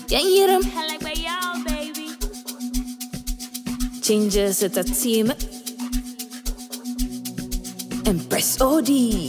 Can you hear 'em? I like my y'all, baby. Changes at the team. Empress OD.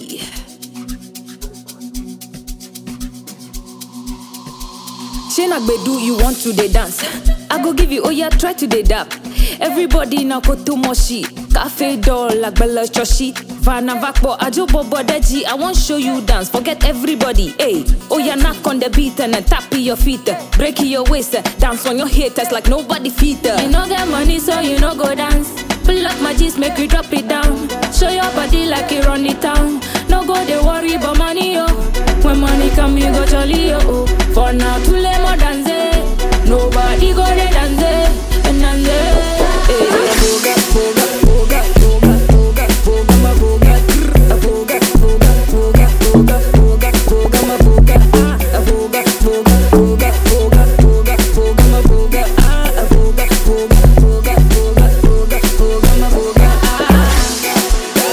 Shena Gbedu, you want to dey dance? I go give you, oh yeah, try to dey dap. Everybody now go to moshi. Cafe doll, like Bella Choshi. Vana Vakbo, Ajo Bobo Deji. I want show you dance. Forget everybody, hey. Oh yeah, knock on the beat and then tap your feet. Break your waist, dance on your haters like nobody feet. You no get money, so you no go dance. Pull up my G's, make you drop it down. Show your body like you run it town. No go they worry about money, yo. When money come, you go jolly, yo. Oh. For now, too late more dance. Nobody go they dance, and dance. Hey, boga, boga, boga, boga, boga, boga, ma boga, a boga, boga, boga, boga, boga, boga, ma boga, ah, a boga, boga, boga, boga, boga, boga, ma boga, ah, a boga, boga, boga, boga, boga, boga, ma boga, ah.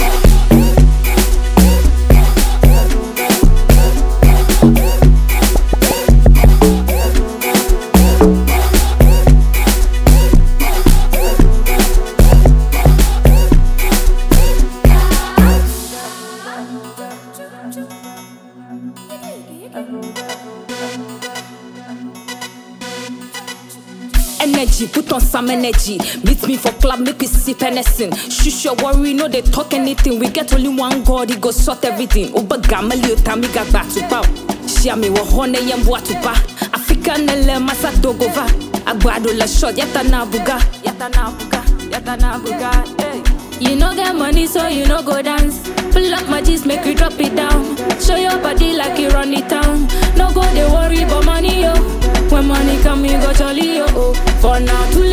energy, put on some energy. Meet me for club, make we sip anything. Shush your worry, no they talk anything. We get only one God, he go sort everything. Uba gamali otami ga back to pow. Shia me wa hone yem to pa. Africa nele masa dogova. Agbado la shot, yata na buga. Yata na buga, yata na buga. Hey. You no get money, so you no go dance. Pull up my G's, make you drop it down. Show your body like you run it town. No go they worry about money, yo. When money come, you go jolly, yo. Oh. For now, too